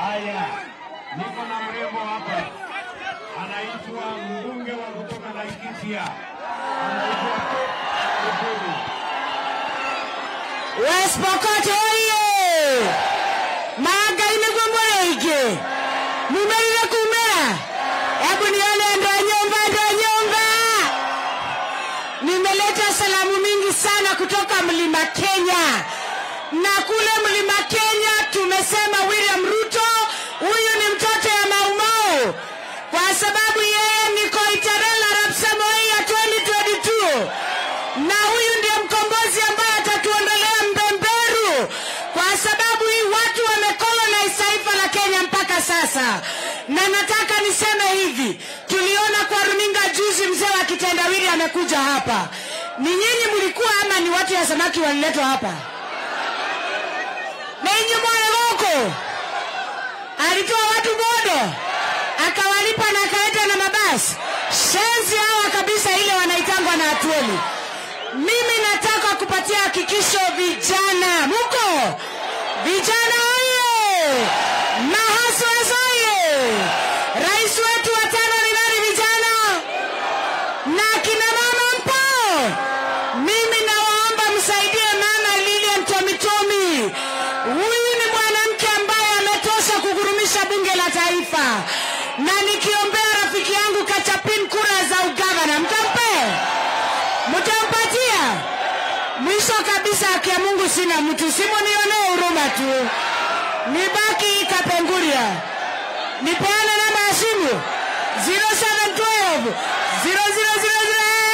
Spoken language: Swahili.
Haya, niko na mrembo hapa, anaitwa mbunge wa kutoka Laikipia, anaitwa Ukuru. West Pokot oye! Magai niguo mũrĩingĩ mumerire kumĩra hebu nione ndo nyumba ndo nyumba nimeleta salamu mingi sana kutoka mlima Kenya na kule mlima Kenya tumesema William Ruto huyu ni mtoto ya Maumau kwa sababu yeye ni Koitarel Arap Samoei ya 2022 na huyu ndiye mkombozi ambaye atatuondolea mbemberu kwa sababu hii watu wamekolonize taifa la Kenya mpaka sasa. Na nataka niseme hivi, tuliona kwa runinga juzi mzee wa kitendawili amekuja hapa. Ni nyinyi mlikuwa ama ni watu ya samaki waliletwa hapa? Na nyinyi mwana huko alitoa watu bodo akawalipa na akaleta na mabasi shenzi hawa kabisa, ile wanaitangwa na atueli. Mimi nataka kupatia hakikisho vijana, muko vijana oye! Mahaswes oye! Rais wetu wa tano ni nani vijana? Na kina mama mpo? Mimi nawaomba msaidie mama Lilian Tomitomi. Huyu ni mwanamke ambaye ametosha kugurumisha bunge la taifa, na nikiombea rafiki yangu Kachapin kura za ugavana, mtampe mtampatia. Mwisho kabisa, haki ya Mungu sina mtu, simunionee huruma tu, nibaki Kapenguria, nipeane namba ya simu 0712 0000